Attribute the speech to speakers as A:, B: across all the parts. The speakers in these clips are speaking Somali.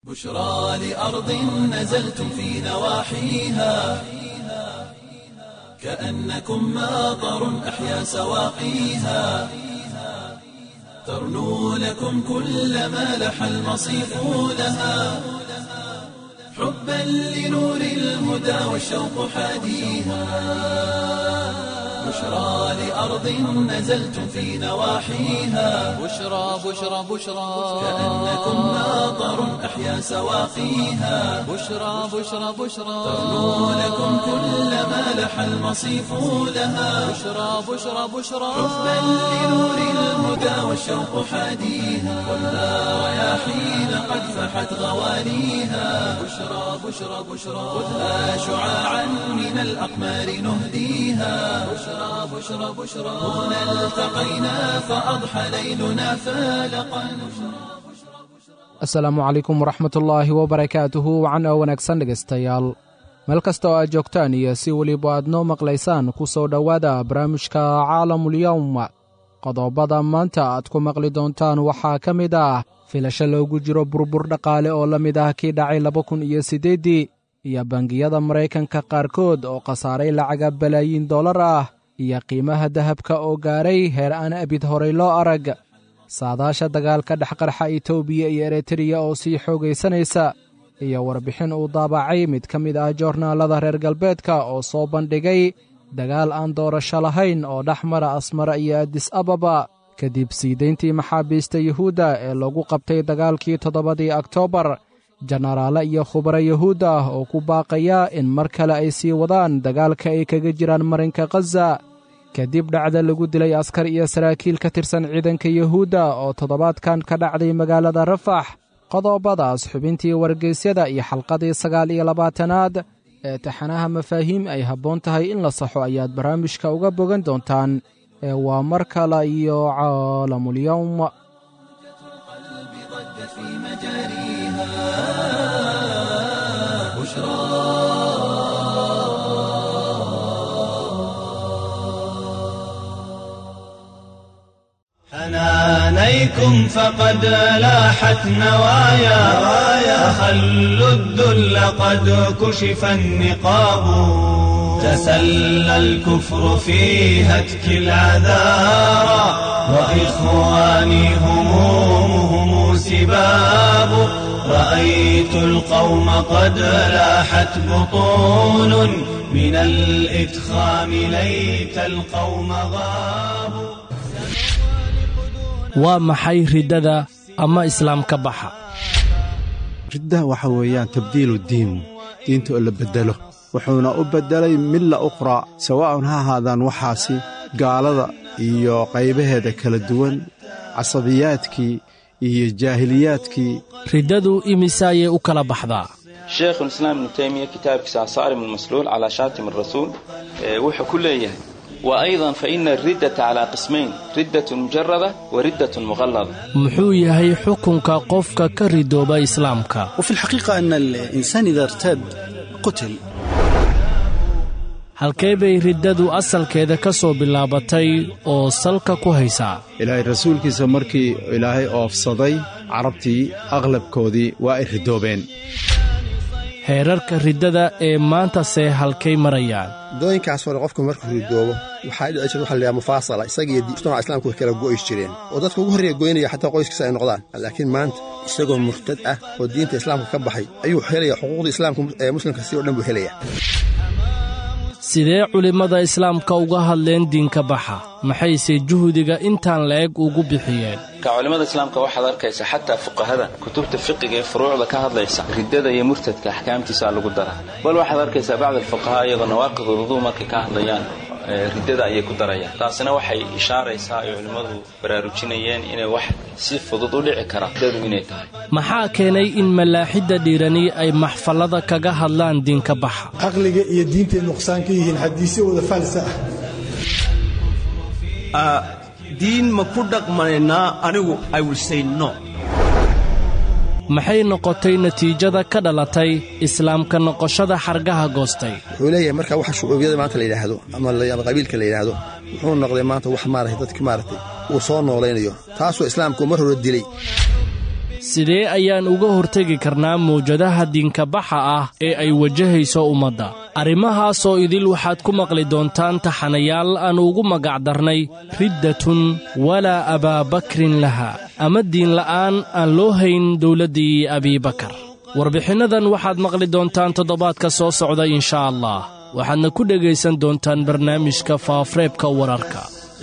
A: بشرى لأرض نزلتم في نواحيها كأنكم ماطر أحيا سواقيها ترنو لكم كل ما لح المصيف لها حبا لنور الهدى والشوق حاديها بشرى لأرض نزلتم في نواحيها
B: بشرى بشرى بشرى
A: كأنكم ماطر أحيا سواقيها
B: بشرى بشرى بشرى
A: ترنو لكم كل ما لح المصيف لها
B: بشرى بشرى بشرى
A: حبا لنور الهدى والشوق حاديها ولا رياحين قد فحت غوانيها بشرى بشرى بشرى خذها شعاعا من الأقمار نهديها بشرى بشرى بشرى هنا التقينا فأضحى ليلنا فالقا
C: asalaamu calaykum waraxmatullaahi wabarakaatuhu wacan oo wanaagsan dhegaystayaal meel kasta oo aad joogtaan iyo si weliba aad noo maqlaysaan ku soo dhowaada barnaamijka caalamulyowm qodobada maanta aad ku maqli doontaan waxaa ka mid ah filasho loogu jiro burbur dhaqaale oo la mid ah kii dhacay laba kun iyo siddeeddii iyo bangiyada maraykanka qaarkood oo khasaaray lacaga balaayiin dollar ah iyo qiimaha dahabka oo gaaray heer aan abid horay loo arag saadaasha dagaalka dhexqarxa etoobiya iyo eritreya oo sii xoogaysanaysa iyo warbixin uu daabacay mid ka mid ah joornaalada reer galbeedka oo soo bandhigay dagaal aan doorasho lahayn oo dhex mara asmara iyo adis ababa kadib siidayntii maxaabiista yuhuudda ee lagu qabtay dagaalkii toddobadii oktoobar jenaraale iyo khubaro yuhuud ah oo ku baaqaya in mar kale ay sii wadaan dagaalka ay kaga jiraan marinka khaza kadib dhacda lagu dilay askar iyo saraakiil ka tirsan ciidanka yuhuudda oo toddobaadkan ka dhacday magaalada rafax qodobadaas xubintii wargeysyada iyo xalqadii sagaal iyo labaatanaad ee taxanaha mafaahiim ay habboon tahay in la saxo ayaad barnaamijka uga bogan doontaan ee waa mar kale iyo caalamulyowm
A: ضج في مجاريها بشرى
D: حنانيكم فقد لاحت نوايا أخلوا الذل قد كشف النقاب تسلى الكفر في هتك العذارى وإخواني همومهم سباب رأيت القوم قد لاحت بطون من الإدخام ليت القوم غابوا
E: waa maxay riddada ama islaamka baxa
F: riddaha waxa weeyaan tabdiilu diin diinta oo la beddelo wuxuuna u beddelay milla ukhraa sawaa'un ha ahaadaan waxaasi gaalada iyo qaybaheeda kala duwan casabiyaadkii iyo jaahiliyaadkii
E: riddadu imise ayay u kala baxdaa
G: sheekhulislaam ibnu taymiya kitaabkiisa asaarim almasluul calaa shaatim arasuul ee wuxuu ku leeyahay wa aydan fa ina ariddata calaa qismayn riddatun mujarada wa riddatun muqallada
E: muxuu yahay xukunka qofka ka ridooba islaamka
H: وفي الحقيقة أن الإنسان إذا ارتد قتل
E: halkee bay riddadu asalkeeda ka soo bilaabatay oo salka ku haysaa
F: ilaahay rasuulkiisa markii ilaahay oofsaday carabtii aqlabkoodii waa ay ridoobeen
E: heerarka riddada ee maanta see halkay marayaan
I: dooyinkaas hore qofku markuu ridoobo waxaa dhici jirta waxa la yidhaha mufaasala isagiiyo mujtamaca islaamku way kala go'i jireen oo dadka ugu horreeya goynaya xataa qoyskiisa ay noqdaan laakiin maanta isagoo murtad ah oo diinta islaamka ka baxay ayuu helaya xuquuqda islaamka ee muslimka si oo dhan buu helaya
E: sidee culimmada islaamka uga hadleen diinka baxa maxayse juhdiga intaan la-eg ugu bixiyeen
G: ka culimmada islaamka waxaad arkaysa xataa fuqahada kutubta fiqiga ee furuucda ka hadlaysa riddada iyo murtadka axkaamtiisaa lagu dara bal waxaad arkaysaa bacd alfuqahaa iyagoo nawaaqid uluduu markay ka hadlayaan ee riddada ayay ku darayaan taasina waxay ishaaraysaa ay culimmadu baraarujinayeen inay wax si fudud u dhici kara riddadu inay tahay
E: maxaa keenay in malaaxidda dhiirani ay maxfallada kaga hadlaan diinka baxa
J: caqliga iyo diintay nuqsaan ka yihiin xadiisyo wada faalsa ah
D: diin ma ku dhaqmanaynaa anigu i will say no
E: maxay noqotay natiijada ka dhalatay islaamka noqoshada xargaha goostay
I: wuxuu leeyahay marka waxa shucuubiyada maanta la yidhaahdo ama ama qabiilka la yidhaahdo wuxuu noqday maanta wax maaragtay dadki maaragtay uu soo noolaynayo taasoo islaamku mar hore dilay
E: sidee ayaan uga hortegi karnaa mawjadaha diinkabaxa ah ee ay wajahayso ummadda arrimahaasoo idil waxaad ku maqli doontaan taxanayaal aan ugu magacdarnay riddatun walaa abaabakrin laha ama diinla'aan aan loo hayn dowladdii abiibakar warbixinnadan waxaad maqli doontaan toddobaadka soo socda inshaa allah waxaadna ku dhegaysan doontaan barnaamijka faaafreebka wararka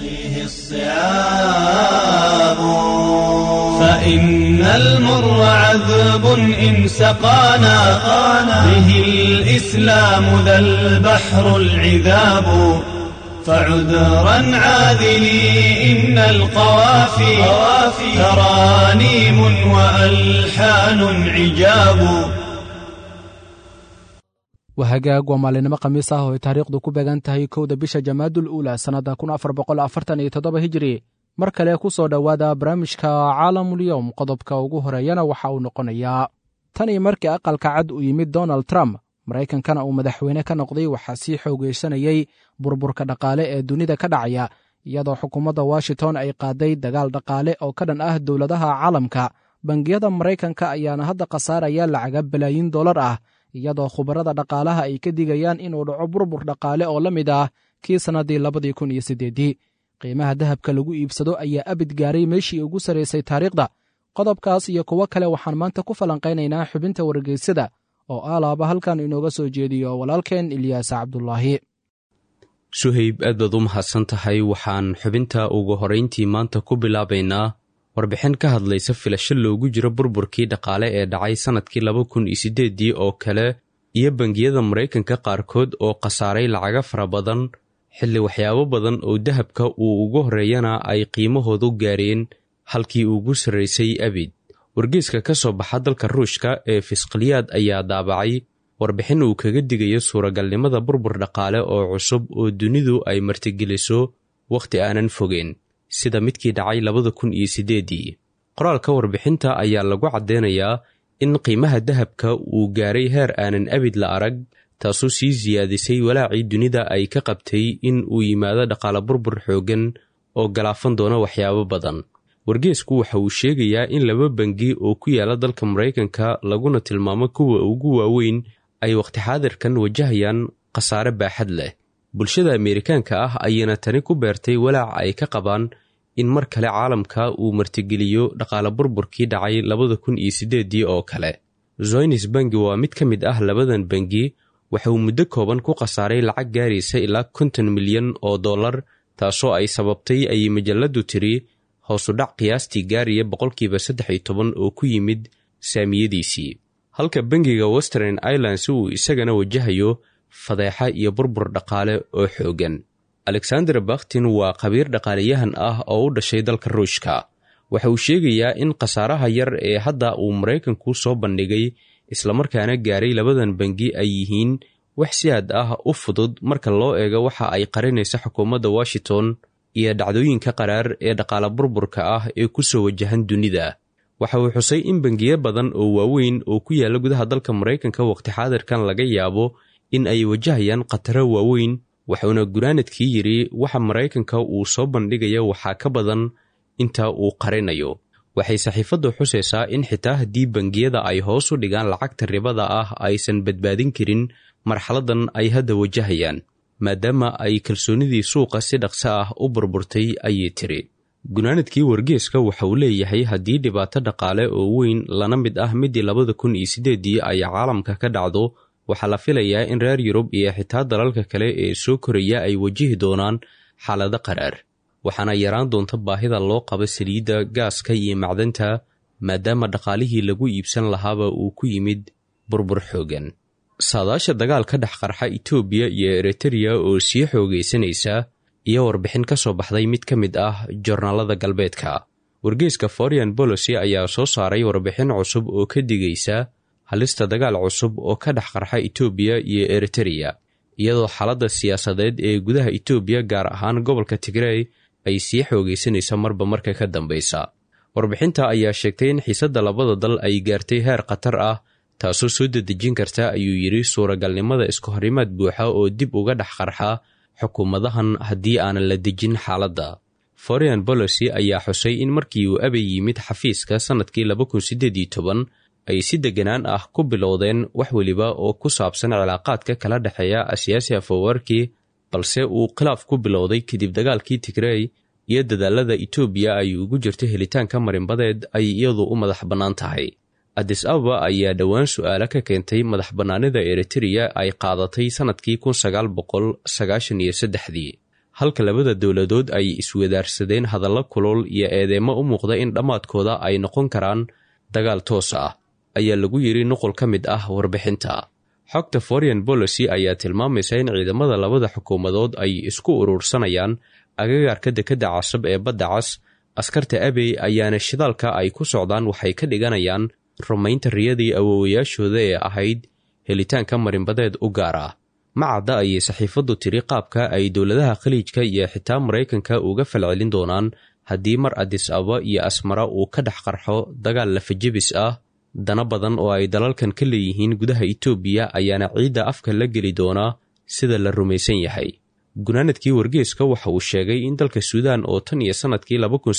A: فإن المر عذب إن سقانا به الإسلام ذا البحر العذاب فعذرا عاذلي إن القوافي ترانيم وألحان عجاب
C: wahagaag waa maalinimo khamiis ah oo ay taariikhdu ku beegan tahay kowda bisha jamaadul uula sannadda kun afar boqol afartan iyo toddoba hijiri mar kale ku soo dhowaada barnaamijka caalamulyowm qodobka ugu horeeyana waxa uu noqonayaa tan iyo markii aqalka cad uu yimid donald trump maraykankana uu madaxweyne ka noqday waxaa sii xoogaysanayey burburka dhaqaale ee dunida ka dhacaya iyadoo xukuumadda washington ay qaaday dagaal dhaqaale oo ka dhan ah dowladaha caalamka bangiyada maraykanka ayaana hadda khasaaraya lacaga balaayin dollar ah iyadoo khubarada dhaqaalaha ay ka digayaan inuu dhaco burbur dhaqaale oo la mid ah kii sannaddii labadii kun iyo siddeeddii qiimaha dahabka lagu iibsado ayaa abid gaaray meeshii ugu sarraysay taariikhda qodobkaas iyo kuwo kale waxaan maanta ku falanqaynaynaa xubinta wargeysada oo aalaaba halkan inooga soo jeediyo walaalkeen ilyaas cabdulaahi
K: suhayb aad baad u mahadsan tahay waxaan xubinta ugu horrayntii maanta ku bilaabaynaa warbixin ka hadlaysa filasho loogu jiro burburkii dhaqaale ee dhacay sannadkii laba kun iyo siddeeddii oo kale iyo bangiyada maraykanka qaarkood oo khasaaray lacaga fara badan xilli waxyaabo badan oo dahabka uu ugu horreeyana ay qiimahoodu gaareen halkii ugu sarraysay abid wargeeska ka soo baxa dalka ruushka ee fisqaliyaad ayaa daabacay warbixin uu kaga digayo suuragalnimada burbur dhaqaale oo cusub oo dunidu ay martigeliso wakhti aanan fogeen sida midkii dhacay labada kun iyo siddeeddii qoraalka warbixinta ayaa lagu caddeynayaa in qiimaha dahabka uu gaaray heer aanan abid la arag taasoo sii siyaadisay walaacii dunida ay ka qabtay in uu yimaado dhaqaale burbur xooggan oo galaafan doona waxyaabo badan wargeesku waxa uu sheegayaa in laba bangi oo ku yaala dalka maraykanka laguna tilmaamo kuwa ugu waaweyn ay wakhti xaadirkan wajahayaan khasaare baaxad leh bulshada ameerikaanka ah ayayna tani ku beertay walaac ay ka qabaan in mar kale caalamka uu martigeliyo dhaqaale burburkii dhacay labada kun iyo siddeeddii oo kale zoynis bangi waa mid ka mid ah labadan bangi waxa uu muddo kooban ku khasaaray lacag gaaraysa ilaa konton milyan oo dollar taasoo ay sababtay ayay majalladdu tiri hoosu dhac qiyaastii gaaraya boqolkiiba saddex iyo toban oo ku yimid saamiyadiisii halka bangiga western irelands uu isagana wajahayo fadeexa iyo burbur dhaqaale oo xooggan alexander bakhtin waa khabiir dhaqaalayahan ah oo u dhashay dalka ruushka waxa uu sheegayaa in khasaaraha yar ee hadda uu maraykanku soo bandhigay islamarkaana gaaray labadan bangi ay yihiin wax si aad ah u fudud marka loo eego waxa ay qarinaysa xukuumadda washington iyo dhacdooyinka qaraar ee dhaqaale burburka ah ee ku soo wajahan dunida waxa uu xusay in bangiyo badan oo waaweyn oo ku yaalla gudaha dalka maraykanka waqti xaadirkan laga yaabo in ay wajahayaan khataro waaweyn wuxuuna gunaanadkii yidhi waxa maraykanka uu soo bandhigaya waxaa ka badan inta uu qarinayo waxay saxiifaddu xusaysaa in xitaa haddii bangiyada ay hoos u dhigaan lacagta ribada ah aysan badbaadin karin marxaladan ay hadda wajahayaan maadaama ay kalsoonidii suuqa si dhaqso ah u burburtay ayay tiri gunaanadkii wargeeska waxa uu leeyahay haddii dhibaato dhaqaale oo weyn lana mid ah midii labada kun iyo siddeeddii ay caalamka ka dhacdo waxaa la filayaa in reer yurub iyo xitaa dalalka kale ee soo koraya ay wajihi doonaan xaalado qaraar waxaana yaraan doonta baahida loo qabo saliidda gaaska iyo macdanta maadaama dhaqaalihii lagu iibsan lahaaba uu ku yimid burbur xoogan saadaasha dagaal ka dhex qarxa itoobiya iyo eritreya oo sii xoogaysanaysa iyo warbixin ka soo baxday mid ka mid ah jornaalada galbeedka wargeeska foreign bolocy ayaa soo saaray warbixin cusub oo ka digaysa halista dagaal cusub oo ka dhex qarxa itoobiya iyo eritreya iyadoo xaaladda siyaasadeed ee gudaha itoobiya gaar ahaan gobolka tigrey ay sii xoogaysanaysa marba marka ka dambaysa warbixinta ayaa sheegtay in xiisadda labada dal ay gaartay heer khatar ah taasoo soo dedejin karta ayuu yidhi suuragalnimada isku horimaad buuxa oo dib uga dhex qarxa xukuumadahan haddii aanan la dejin xaaladda foreign bolocy ayaa xusay in markii uu abey yimid xafiiska sannadkii ay si deganaan ah ku bilowdeen wax weliba oo ku saabsan cilaaqaadka kala dhexeeya asiyaasi afawarki balse uu khilaaf ku bilowday kadib dagaalkii tigrey iyo dadaalada etoobiya ay ugu jirto helitaanka marinbadeed ay iyadu u madax bannaan tahay adis ababa ayaa dhowaan su'aalo ka keentay madax bannaanida eritreya ay qaadatay sannadkii kunsagaalboqolsagaashan-iyo-saddexdii halka labada dowladood ay iswadaarsadeen hadallo kulul iyo eedeymo u muuqda in dhammaadkooda ay noqon karaan dagaal toos ah ayaa lagu yidhi nuqul ka mid ah warbixinta xogta foreign bolocy ayaa tilmaamaysa in ciidamada labada xukuumadood ay isku urursanayaan agagaarka dekedda casab ee badda cas askarta abey ayaana shidaalka ay ku socdaan waxay ka dhiganayaan rumaynta riyadii awoowayaashooda ee ahayd helitaanka marinbadeed u gaar ah macadda ayay saxiifaddu tiri qaabka ay dowladaha khaliijka iyo xitaa maraykanka uga falcelin doonaan haddii mar adis aba iyo asmara uu ka dhex qarxo dagaal lafajebis ah dana badan oo ay dalalkan ka leeyihiin gudaha itoobiya ayaana ciidda afka la geli doonaa sida la rumaysan yahay gunaanadkii wargeeska waxa uu sheegay in dalka suudaan oo tan iyo sannadkii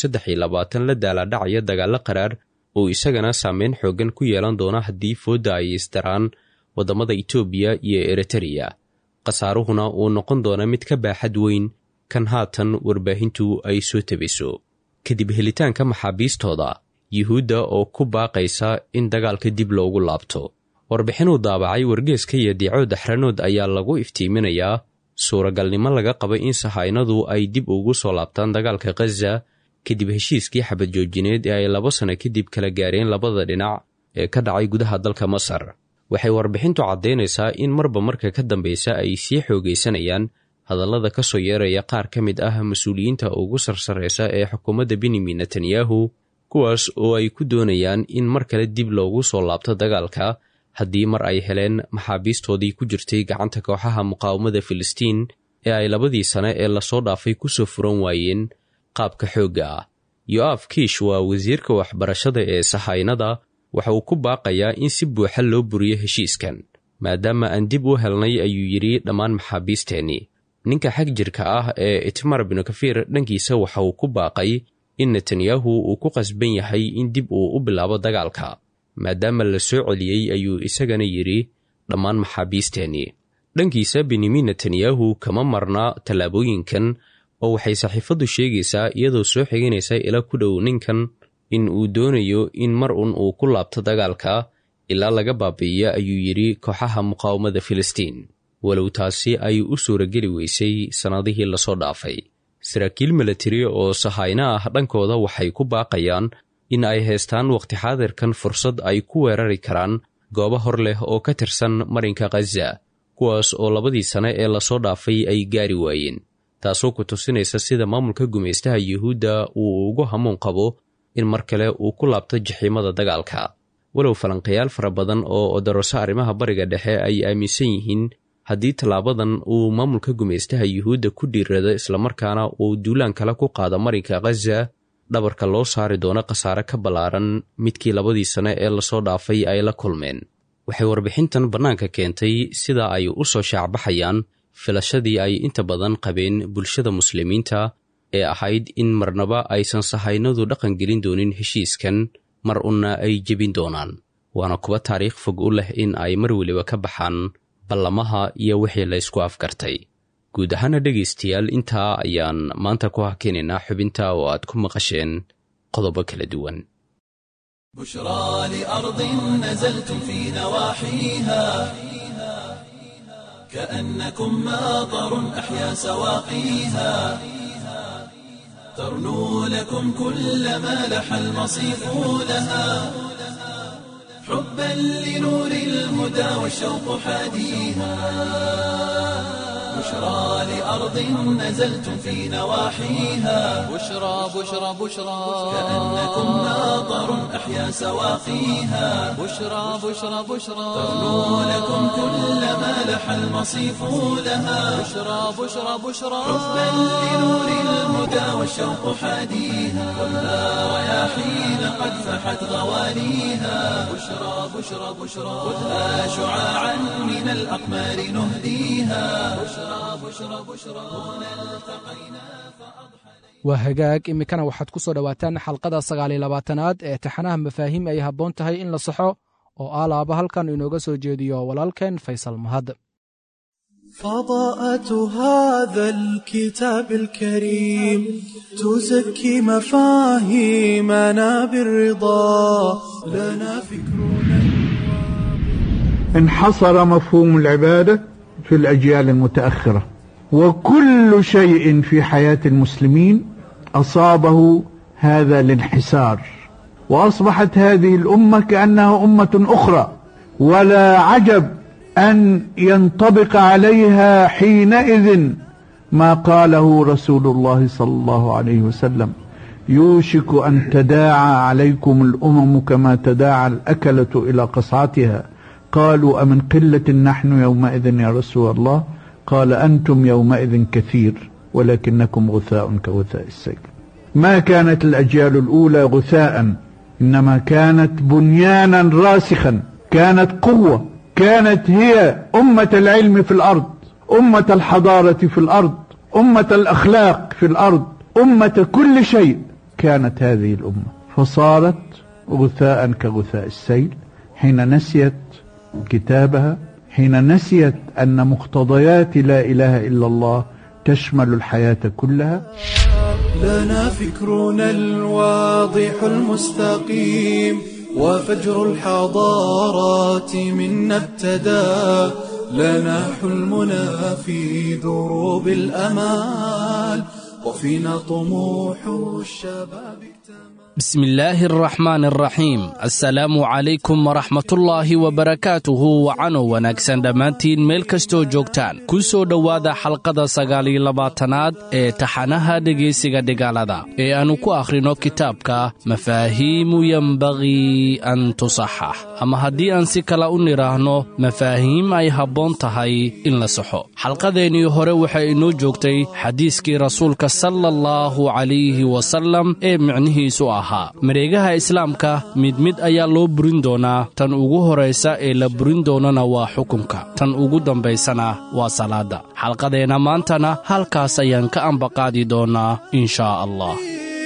K: la daaladhacaya dagaallo qaraar uu isagana saameyn xooggan ku yeelan doona haddii foodda ay isdaraan waddamada itoobiya iyo eritreya khasaaruhuna uu noqon doona mid ka baaxad weyn kan haatan warbaahintu ay soo tabiso kadib helitaanka maxaabiistooda yuhuudda oo ku baaqaysa in dagaalka dib loogu laabto warbixinuu daabacay wargeeska iyo diico daxranood ayaa lagu iftiiminayaa suuragalnimo laga qaba in sahaynadu ay dib ugu soo laabtaan dagaalka khaza kadib heshiiskii xabad joojineed ee ay laba sano kadib kala gaareen labada dhinac ee ka dhacay gudaha dalka masar waxay warbixintu caddaynaysaa in marba marka ka dambeysa ay sii xoogaysanayaan hadallada ka soo yeeraya qaar ka mid ah mas-uuliyiinta ugu sarsaraysa ee xukuumadda benyamin netanyahu kuwaas oo ay ku doonayaan in mar kale dib loogu soo laabto dagaalka haddii mar ay heleen maxaabiistoodii ku jirtay gacanta kooxaha muqaawamada filistiin ee ay labadii sane ee lasoo dhaafay ku soo furan waayeen qaabka xoogga ah yo'af kiish waa wasiirka waxbarashada ee sahaynada waxa uu ku baaqayaa in si buuxa loo buriyo heshiiskan maadaama aan dib u helnay ayuu yidhi dhammaan maxaabiisteennii ninka xag jirka ah ee itmar binu kafiir dhankiisa waxa uu ku baaqay in netanyahu uu ku qasban yahay in dib uu u bilaabo dagaalka maadaama la soo celiyey ayuu isagana yidhi dhammaan maxaabiisteennii dhankiisa benyamin netanyahu kama marna tallaabooyinkan oo waxay saxiifaddu sheegaysaa iyadoo soo xiganaysa ila ku dhow ninkan in uu doonayo in mar un uu ku laabto dagaalka ilaa laga baabi'iya ayuu yidhi kooxaha muqaawamada filistiin walow taasi ay u suurageli weysay sannadihii lasoo dhaafay saraakiil milatari oo sahayno ah dhankooda waxay ku baaqayaan in ay haystaan wakhti xaadirkan fursad ay ku weerari karaan goobo hor leh oo ka tirsan marinka khaza kuwaas oo labadii sane ee lasoo dhaafay ay gaari waayeen taasoo ku tusinaysa sida maamulka gumaystaha yuhuudda uu ugu hamuun qabo in mar kale uu ku laabto jaxiimada dagaalka walow falanqayaal fara badan oo odoroso arrimaha bariga dhexe ay aaminsan yihiin haddii tallaabadan uu maamulka gumaystaha yuhuudda ku dhiirado islamarkaana uu duulaan kale ku qaado marinka khaza dhabarka loo saari doono khasaare ka ballaaran midkii labadii sane ee lasoo dhaafay ay la kulmeen waxay warbixintan bannaanka keentay sida ay u soo shaacbaxayaan filashadii ay inta badan qabeen bulshada muslimiinta ee ahayd in marnaba aysan sahaynadu dhaqan gelin doonin heshiiskan mar unna ay jebin doonaan waana kuwa taariikh fog u leh in ay mar weliba ka baxaan ballamaha iyo wixii la ysku afgartay guud ahaana dhegaystayaal intaa ayaan maanta ku hakinaynaa xubinta oo aad ku maqasheen qodobo kala duwan
A: بشرى لأرض نزلتم في نواحيها كأنكم ماطر أحيا سواقيها ترنو لكم كل ما لح المصيف لها حبا لنور الهدى والشوق حاديها بشرى لأرض نزلتم في نواحيها
B: بشرى بشرى بشرى
A: كأنكم ماطر أحيا سواقيها
B: بشرى بشرى بشرى
A: ترنو لكم كل ما لح المصيف لها
B: بشرى بشرى بشرى
A: حبا لنور الهدى والشوق حاديها خذها رياحين قد فحت غوانيها بشرى بشرى بشرى خذها شعاعا من الأقمار نهديها بشرى بشرى بشرى هنا التقينا فأضحى
C: waa hagaag iminkana waxaad ku soo dhowaataan xalqada sagaaliyo labaatanaad ee taxanaha mafaahiim ay habboon tahay in la saxo oo aalaaba halkan inooga soo jeediyo walaalkeen faysal mahad
L: فضاءة هذا الكتاب الكريم تزكي مفاهيمنا بالرضا لنا فكرنا
M: انحصر مفهوم العبادة في الأجيال المتأخرة وكل شيء في حياة المسلمين أصابه هذا الانحسار وأصبحت هذه الأمة كأنها أمة أخرى ولا عجب أن ينطبق عليها حينئذ ما قاله رسول الله صلى الله عليه وسلم يوشك أن تداعى عليكم الأمم كما تداعى الأكلة إلى قصعتها قالوا أمن قلة نحن يومئذ يا رسول الله قال أنتم يومئذ كثير ولكنكم غثاء كغثاء السيل ما كانت الأجيال الأولى غثاء إنما كانت بنيانا راسخا كانت قوة كانت هي أمة العلم في الأرض أمة الحضارة في الأرض أمة الأخلاق في الأرض أمة كل شيء كانت هذه الأمة فصارت غثاء كغثاء السيل حين نسيت كتابها حين نسيت أن مقتضيات لا إله إلا الله تشمل الحياة كلها
L: لنا فكرنا الواضح المستقيم وفجر الحضارات منا ابتدى لنا حلمنا في دروب الأمال وفينا طموح الشباب
E: بسم الله الرحمن الرحيم assalaamu calaykum waraxmatullaahi wabarakaatuhu wacano wanaagsan dhammaantiin meel kastoo joogtaan ku soo dhowaada xalqada sagaaliyo labaatanaad ee taxanaha dhegaysiga dhigaalada ee aannu ku akhrino kitaabka mafaahiimu yembagii an tusaxax ama haddii aan si kale u nidhaahno mafaahiim ay habboon tahay in la saxo xalqadeennii hore waxay inoo joogtay xadiiskii rasuulka sala allahu calayhi wasallam ee micnihiisu ah mareegaha islaamka mid mid ayaa loo burin doonaa tan ugu horaysa ee la burin doonana waa xukunka tan ugu dambaysana waa salaadda xalqadeenna maantana halkaas ayaan ka ambaqaadi doonaa in shaa allah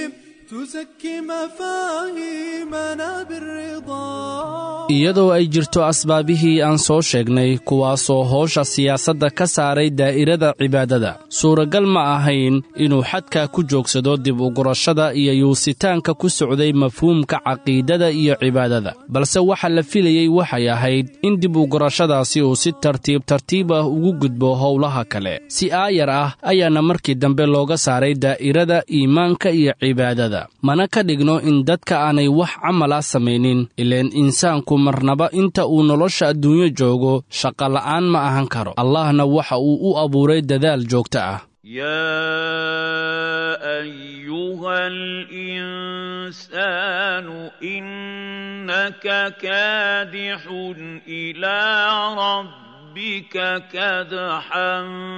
E: iyadoo ay jirto asbaabihii aan soo sheegnay kuwaasoo howsha siyaasadda ka saaray daa'irada cibaadada suuragal ma ahayn inuu xadkaa ku joogsado dib ugurashada iyo yuusitaanka ku socday mafhuumka caqiidada iyo cibaadada balse waxa la filayey waxay ahayd in dib ugurashadaasi uu si tartiib tartiib ah ugu gudbo howlaha kale si aayar ah ayaana markii dambe looga saaray daa'irada iimaanka iyo cibaadada mana ka dhigno in dadka aanay wax camal ah samaynin ileen insaanku marnaba inta uu nolosha adduunyo joogo shaqola'aan ma ahan karo allahna waxa uu u abuuray dadaal joogto ah
N: يا أيها الإنسان إنك كادح إلى ربك كدحا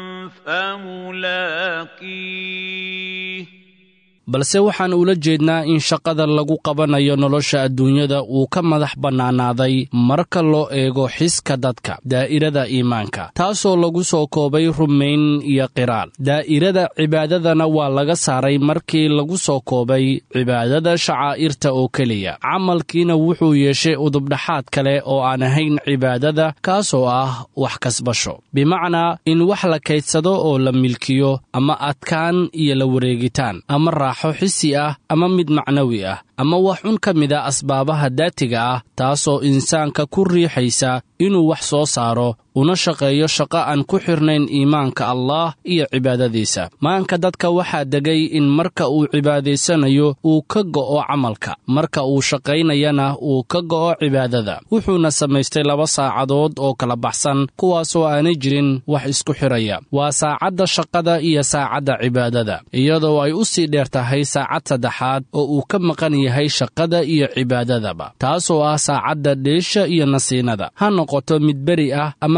N: فملاقيه
E: balse waxaan ula jeednaa in shaqada lagu qabanayo nolosha adduunyada uu ka madax bannaanaaday marka loo eego xiska dadka daa'irada iimaanka taasoo lagu soo koobay rumayn iyo qiraal daa'irada cibaadadana waa laga saaray markii lagu soo koobay cibaadada shacaa'irta oo keliya camalkiina wuxuu yeeshay udubdhaxaad kale oo aan ahayn cibaadada kaasoo ah wax kasbasho bimacnaa in wax la kaydsado oo la milkiyo ama adkaan iyo la wareegitaan ama raax xisi ah ama mid macnawi ah ama wax un ka mida asbaabaha daatiga ah taasoo insaanka ku riixaysa inuu wax soo saaro una shaqeeyo shaqo aan ku xirnayn iimaanka allaah iyo cibaadadiisa maanka dadka waxaa degay in marka uu cibaadaysanayo uu ka go'o camalka marka uu shaqaynayana uu ka go'o cibaadada wuxuuna samaystay laba saacadood oo kala baxsan kuwaasoo aanay jirin wax isku xidhaya waa saacadda shaqada iyo saacadda cibaadada iyadoo ay u sii dheer tahay saacad saddexaad oo uu ka maqan yahay shaqada iyo cibaadadaba taasoo ah saacadda dheesha iyo nasiinada ha noqoto mid beri ah ama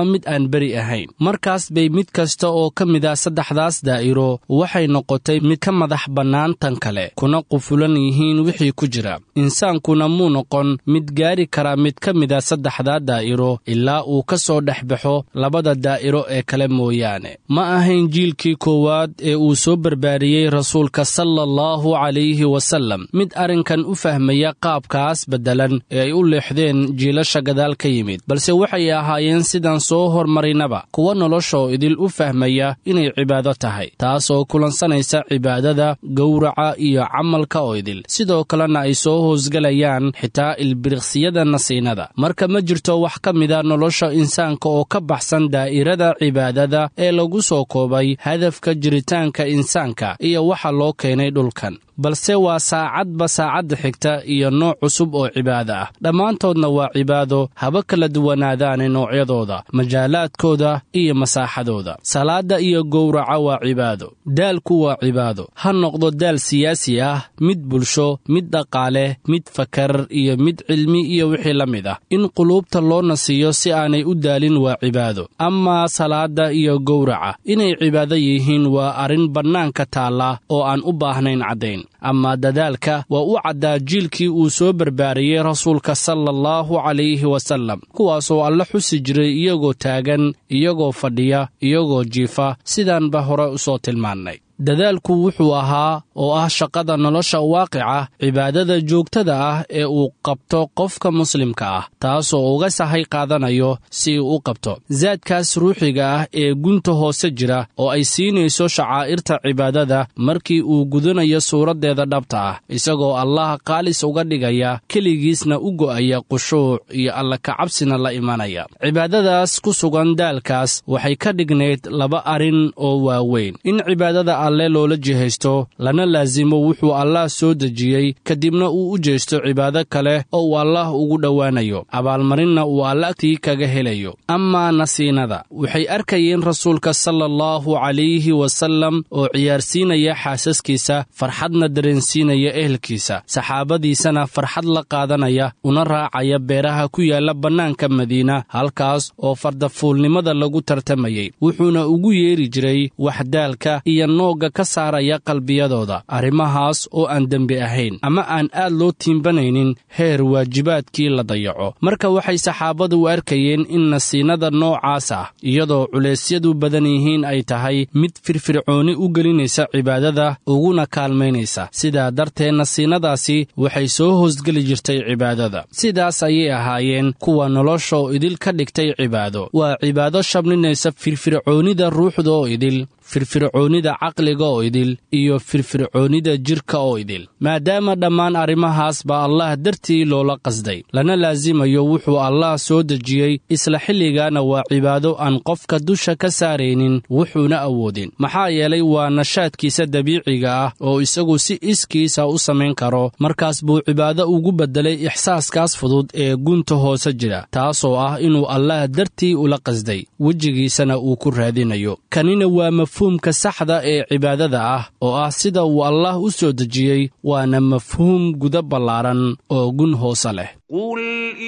E: ama mid aan beri ahayn markaas bay mid kasta oo ka mid ah saddexdaas daa'iro waxay noqotay mid ka madax bannaan tan kale kuna qufulan yihiin wixii ku jira insaankuna muu noqon mid gaari kara mid ka mid a saddexdaa daa'iro ilaa uu ka soo dhex baxo labada daa'iro ee kale mooyaane ma ahayn jiilkii koowaad ee uu soo barbaariyey rasuulka sala allahu calayhi wasallam mid arrinkan u fahmaya qaabkaas beddelan ee ay u leexdeen jiilasha gadaal ka yimid balse waxay ahaayeen sidaan soo hormarinaba kuwa noloshoo idil u fahmaya inay cibaado tahay taasoo kulansanaysa cibaadada gowraca iyo camalka oo idil sidoo kalena ay soo hoosgelayaan xitaa ilbiriqsiyada nasiinada marka ma jirto wax ka mida nolosha insaanka oo ka baxsan daa'irada cibaadada ee lagu soo koobay hadafka jiritaanka insaanka iyo waxa loo keenay dhulkan balse waa saacadba saacadda xigta iyo nooc cusub oo cibaado ah dhammaantoodna waa cibaado haba kala duwanaadaane noocyadooda majaalaadkooda iyo masaaxadooda salaadda iyo gowraca waa cibaado daalku waa cibaado ha noqdo daal siyaasi ah mid bulsho mid dhaqaale mid fakar iyo mid cilmi iyo wixii la mid ah in quluubta loo nasiiyo si aanay u daalin waa cibaado amaa salaadda iyo gowraca inay cibaado yihiin waa arrin bannaanka taalla oo aan u baahnayn caddayn amaa dadaalka waa u caddaa jiilkii uu soo barbaariyey rasuulka sala allahu calayhi wasallam kuwaasoo alla xusi jiray iyagoo taagan iyagoo fadhiya iyagoo jiifa sidaanba hore u soo tilmaannay dadaalku wuxuu ahaa oo ah shaqada nolosha waaqica cibaadada joogtada ah ee uu qabto qofka muslimka ah taasoo uga sahay qaadanayo si uu u qabto saadkaas ruuxiga ah ee gunta hoose jira oo ay siinayso shacaa'irta cibaadada markii uu gudanayo suuraddeeda dhabta ah isagoo allaha qaalis uga dhigaya keligiisna u go'aya qushuuc iyo alla kacabsina la imanaya cibaadadaas ku sugan daalkaas waxay ka dhignayd laba arrin oo waaweyn in cibaadada alle loola jihaysto lana laasimo wuxuu allaah soo dejiyey kadibna uu u jeesto cibaado kale oo uu allaah ugu dhowaanayo abaalmarinna uu alla agtii kaga helayo amaa nasiinada waxay arkayeen rasuulka sala allahu calayhi wasallam oo ciyaarsiinaya xaasaskiisa farxadna dareensiinaya ehelkiisa saxaabadiisana farxad la qaadanaya una raacaya beeraha ku yaalla bannaanka madiina halkaas oo fardafuulnimada lagu tartamayey wuxuuna ugu yeeri jiray waxdaalka iyo noogga ka saaraya qalbiyadooda arrimahaas oo aan dembi ahayn ama aan aad loo tiimbanaynin heer waajibaadkii la dayaco marka waxay saxaabadu u arkayeen in nasiinada noocaas ah iyadoo culeysyadu badan yihiin ay tahay mid firfircooni u gelinaysa cibaadada uguna kaalmaynaysa sidaa darteed nasiinadaasi waxay soo hoosgeli jirtay cibaadada sidaas ayay ahaayeen kuwa nolosha oo idil ka dhigtay cibaado waa cibaado shabninaysa firfircoonida ruuxda oo idil firfircoonnida caqliga oo idil iyo firfircoonnida jidhka oo idil maadaama dhammaan arrimahaas baa allah dartii loola qasday lana laasimayo wuxuu allah soo dejiyey isla xilligaana waa cibaado aan qofka dusha ka saaraynin wuxuuna awoodin maxaa yeelay waa nashaadkiisa dabiiciga ah oo isagu si iskiisa u samayn karo markaas buu cibaado ugu beddelay ixsaaskaas fudud ee gunta hoose jira taasoo ah inuu allah dartii ula qasday wejigiisana uu ku raadinayo kanina waa mafhuumka saxda ee cibaadada ah oo ah sida uu allah u soo dejiyey waana mafhuum guda ballaaran oo gun hoose leh
N: قل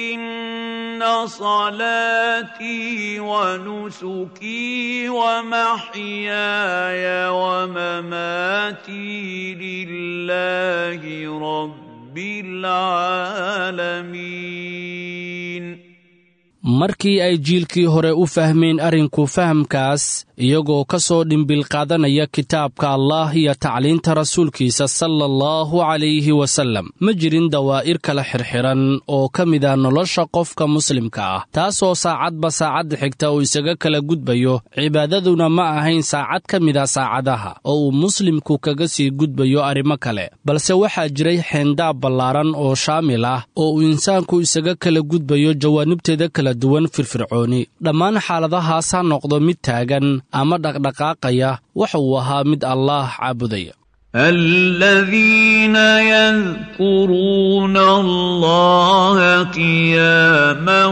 N: إن صلاتي ونسكي ومحياي ومماتي لله رب العالمين
E: markii ay jiilkii hore u fahmeen arrinku fahamkaas iyagoo ka soo dhimbil qaadanaya kitaabka allah iyo tacliinta rasuulkiisa sala allahu calayhi wasallam ma jirin dawaa'ir kala xirxiran oo ka mid ah nolosha qofka muslimka ah taasoo saacadba saacadda xigta uu isaga kala gudbayo cibaadaduna ma ahayn saacad ka mid a saacadaha oo uu muslimku kaga sii gudbayo arrimo kale balse waxaa jiray xeendaab ballaaran oo shaamil ah oo uu insaanku isaga kala gudbayo jawaanibteeda kala duwan firfircooni dhammaan xaaladahaas ha noqdo mid taagan ama dhaqdhaqaaqaya waxa uu ahaa mid allaah caabudaya
N: الذين يذكرون الله قياما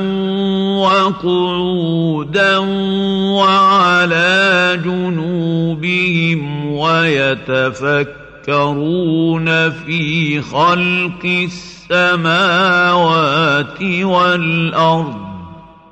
N: وقعودا وعلى جنوبهم ويتفكرون في خلق السماوات والأرض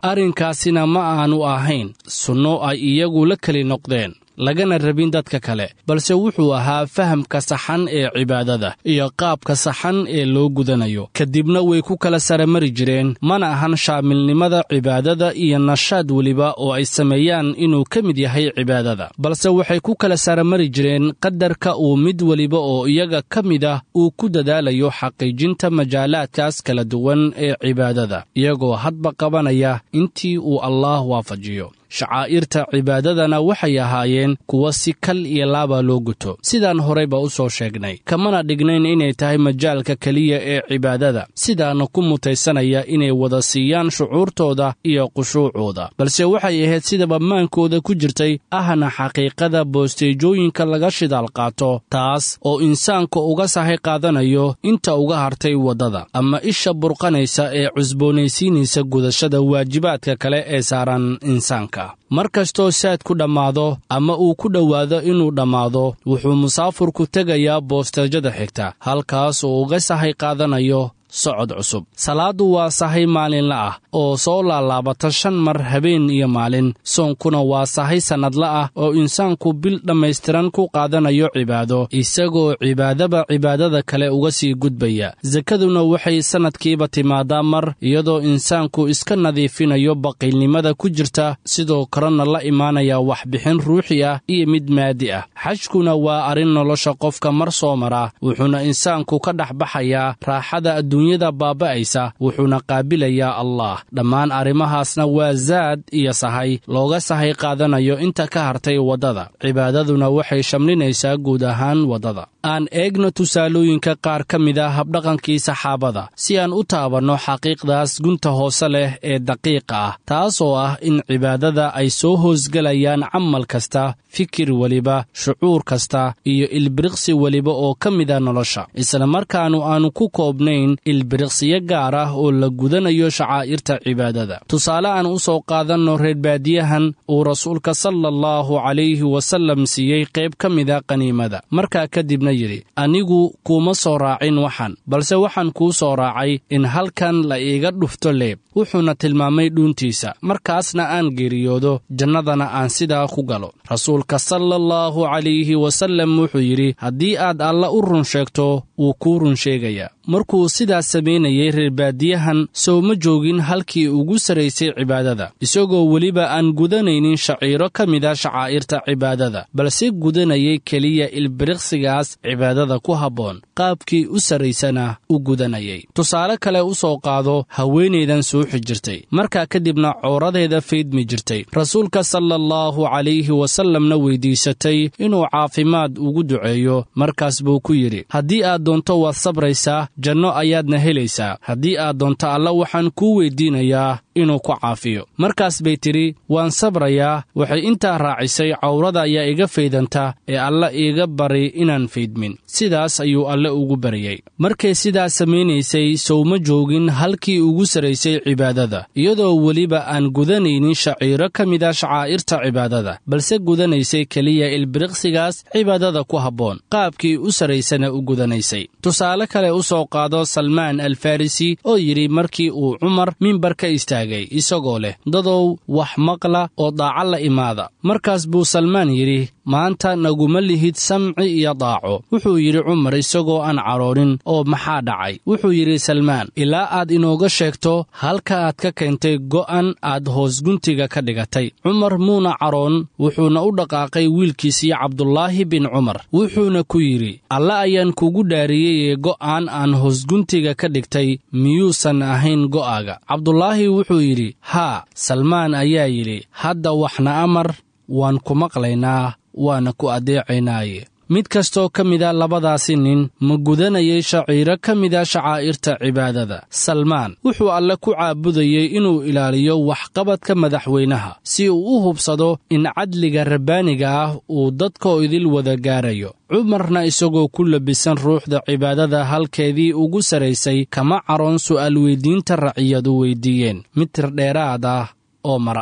E: arrinkaasina ma aanu ahayn sunno ay iyagu la keli noqdeen lagana rabin dadka kale balse wuxuu ahaa fahamka saxan ee cibaadada iyo qaabka saxan ee loo gudanayo kadibna way ku kala saramari jireen mana ahan shaamilnimada cibaadada iyo nashaad weliba oo ay sameeyaan inuu ka mid yahay cibaadada balse waxay ku kala saramari jireen qadarka uu mid weliba oo iyaga ka mid ah uu ku dadaalayo xaqiijinta majaalaadkaas kala duwan ee cibaadada iyagoo hadba qabanaya intii uu allaah waafajiyo shacaa'irta cibaadadana waxay ahaayeen kuwa si kal iyo laaba loo guto sidaan horeyba u soo sheegnay kamana dhignayn inay tahay majaalka keliya ee cibaadada sidaana ku mutaysanaya inay wada siiyaan shucuurtooda iyo qushuucooda balse waxay ahayd sidaba maankooda ku jirtay ahna xaqiiqada boosteejooyinka laga shidaal qaato taas oo insaanka uga sahay qaadanayo inta uga hartay waddada ama isha burqanaysa ee cusboonaysiinaysa gudashada waajibaadka kale ee saaran insaanka mar kastoo saad ku dhammaado ama uu ku dhowaado inuu dhammaado wuxuu musaafurku tegayaa boosteejada xigta halkaas oo uga sahay qaadanayo socod cusub salaaddu waa sahay maalinla ah oo soo laalaabata shan mar habeen iyo maalin soonkuna waa sahay sannadla ah oo insaanku bil dhammaystiran ku qaadanayo cibaado isagoo cibaadaba cibaadada kale uga sii gudbaya sakaduna waxay sannadkiiba timaadaa mar iyadoo insaanku iska nadiifinayo baqiilnimada ku jirta sidoo kalena la imaanaya waxbixin ruuxi ah iyo mid maadi ah xajkuna waa arrin nolosha qofka mar soo mara wuxuuna insaanku ka dhex baxayaa raaxada adduunyada baaba'aysa wuxuuna qaabilayaa allah dhammaan arrimahaasna waa zaad iyo sahay looga sahay qaadanayo inta ka hartay waddada cibaadaduna waxay shamlinaysaa guud ahaan waddada aan eegno tusaalooyinka qaar ka mid a habdhaqankii saxaabada si aan u taabanno xaqiiqdaas gunta hoose leh ee daqiiqa ah taas oo ah in cibaadada ay soo hoosgelayaan camal kasta fikir weliba shucuur kasta iyo ilbiriqsi weliba oo ka mida nolosha islamarkaanu aannu ku koobnayn ilbiriqsiyo gaar ah oo la gudanayo shacaa'irta cibaadada tusaale aan u soo qaadanno reerbaadiyahan uu rasuulka sala allahu calayhi wasallam siiyey qayb ka mida qaniimada markaa kadibna yidhi anigu kuuma soo raacin waxan balse waxaan kuu soo raacay in halkan la iiga dhufto leeb wuxuuna tilmaamay dhuuntiisa markaasna aan geeriyoodo jannadana aan sidaa ku galo rasuulka sala allahu calayhi wasallam wuxuu yidhi haddii aad alla u run sheegto wuu kuu run sheegayaa markuu sidaas samaynayey reerbaadiyahan sow ma joogin halkii ugu sarraysay cibaadada isagoo weliba aan gudanaynin shaciiro ka mida shacaa'irta cibaadada balse gudanayay keliya ilbiriqsigaas cibaadada ku habboon qaabkii u sarraysana u gudanayay tusaale kale u soo qaado haweenaydan suuxi jirtay markaa kadibna cooradeeda faydmi jirtay rasuulka sala allahu calayhi wasallamna weyddiisatay inuu caafimaad ugu duceeyo markaas buu ku yidhi haddii aad doonto waad sabraysaa janno ayaadna helaysaa haddii aad doonto alla waxaan kuu weyddiinayaa inuu ku caafiyo markaas bay tidhi waan sabrayaa waxay intaa raacisay cawrada ayaa iga faydanta ee alla iiga bari inaan faydmin sidaas ayuu alle ugu baryey markay sidaas samaynaysay sowma joogin halkii ugu sarraysay cibaadada iyadoo weliba aan gudanaynin shaciiro ka mida shacaa'irta cibaadada balse gudanaysay keliya ilbiriqsigaas cibaadada ku habboon qaabkii u sarraysana u gudanaysay tusaale kale u soo qaado salmaan alfarisi oo yidhi markii uu cumar mimbar ka istaagay isagoo leh dadow wax maqla oo daaca la imaada markaas buu salmaan yidhi maanta naguma lihid samci iyo daaco wuxuu yidhi cumar isagoo aan cadhoonin oo maxaa dhacay wuxuu yidhi salmaan ilaa aad inooga sheegto halka aad ka keentay go'an aad hoosguntiga ka dhigatay cumar muuna cadhoon wuxuuna u dhaqaaqay wiilkiisii cabdulaahi bin cumar wuxuuna ku yidhi alle ayaan kugu dhaariyeyee go'aan aan hoosguntiga ka dhigtay miyuusan ahayn go'aaga cabdulaahi wuxuu yidhi haa salmaan ayaa yidhi hadda waxna amar waan ku maqlaynaa waana ku addeecaynaaye mid kastoo ka mida labadaasi nin ma gudanayay shaciiro ka mida shacaa'irta cibaadada salmaan wuxuu alle ku caabudayey inuu ilaaliyo waxqabadka madaxweynaha si uu u hubsado in cadliga rabbaaniga ah uu dadkoo idil wada gaarayo cumarna isagoo ku labisan ruuxda cibaadada halkeedii ugu sarraysay kama caroon su'aal weyddiinta raciyadu weyddiiyeen mitir dheeraad ah oo mara ah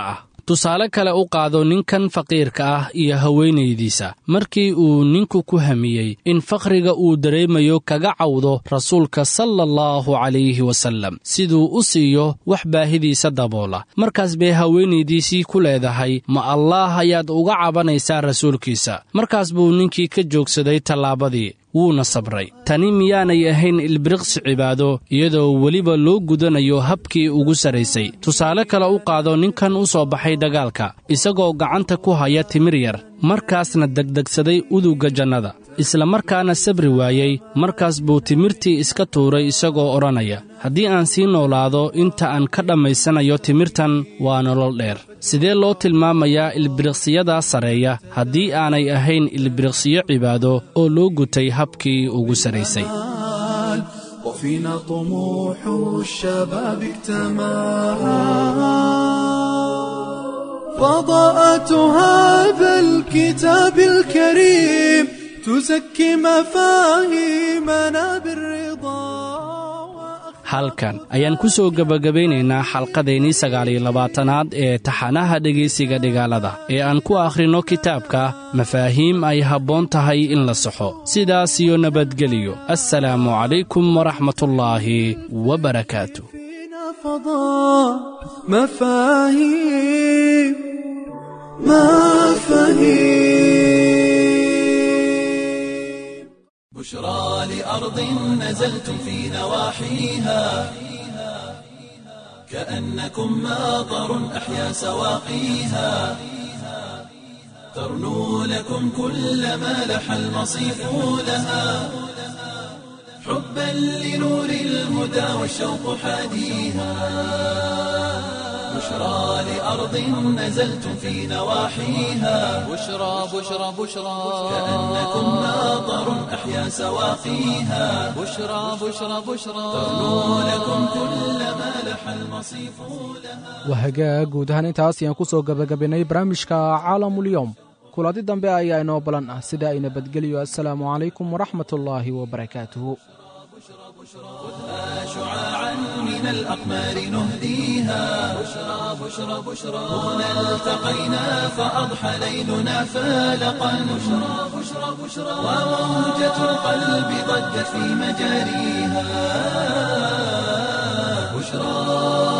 E: tusaale kale u qaado ninkan faqiirka ah iyo haweenaydiisa markii uu ninku ku hamiyey in fakhriga uu dareemayo kaga cawdo rasuulka sala allahu calayhi wasallam siduu u siiyo wax baahidiisa daboola markaas bay haweenaydiisii ku leedahay ma allaah ayaad uga cabanaysaa rasuulkiisa markaas buu ninkii ka joogsaday tallaabadii wuuna sabray tani miyaanay ahayn ilbiriqsi cibaado iyadoo weliba loo gudanayo habkii ugu sarraysay tusaale kale u qaado ninkan u soo baxay dagaalka isagoo gacanta ku haya timir yar markaasna degdegsaday udugga jannada isla markaana sabri waayey markaas buu timirtii iska tuuray isagoo odhanaya haddii aan sii noolaado inta aan ka dhammaysanayo timirtan waa nolol dheer sidee loo tilmaamayaa ilbiriqsiyadaa sarreeya haddii aanay ahayn ilbiriqsiyo cibaado oo loo gutay habkii ugu sarraysay
L: وفينا طموح الشباب اكتمل فضاءة هذا الكتاب الكريم تزكي مفاهيمنا بالرضا
E: halkan ayaan ku soo gebagabaynaynaa xalqadaynii sagaaliyo labaatanaad ee taxanaha dhegaysiga dhigaalada ee aan ku akhrinno kitaabka mafaahiim ay habboon tahay in la saxo sidaas iyo nabadgeliyo assalaamu calaykum waraxmatullaahi wabarakaatu
L: فضاء مفاهيم مفاهيم
A: بشرى لأرض نزلتم في نواحيها كأنكم ماطر أحيا سواقيها ترنو لكم كل ما لح المصيف لها حبا لنور الهدى والشوق حاديها بشرى لأرض نزلتم في نواحيها
B: بشرى بشرى بشرى
A: كأنكم ماطر أحيا سواقيها
B: بشرى بشرى بشرى
A: ترنو لكم كل ما لح المصيف لها
C: wahagaa guud ahaan intaas ayaan ku soo gebagabaynay barnaamijka caalamulyoom kuladi dambe ayaa inoo balan ah sida ay nabadgeliyo assalaamu calaykum waraxmatullaahi wabarakaatuhu
A: شعاعا من الأقمار نهديها بشرى بشرى بشرى هنا التقينا فأضحى ليلنا فالقا بشرى بشرى بشرى وموجة القلب ضجت في مجاريها بشرى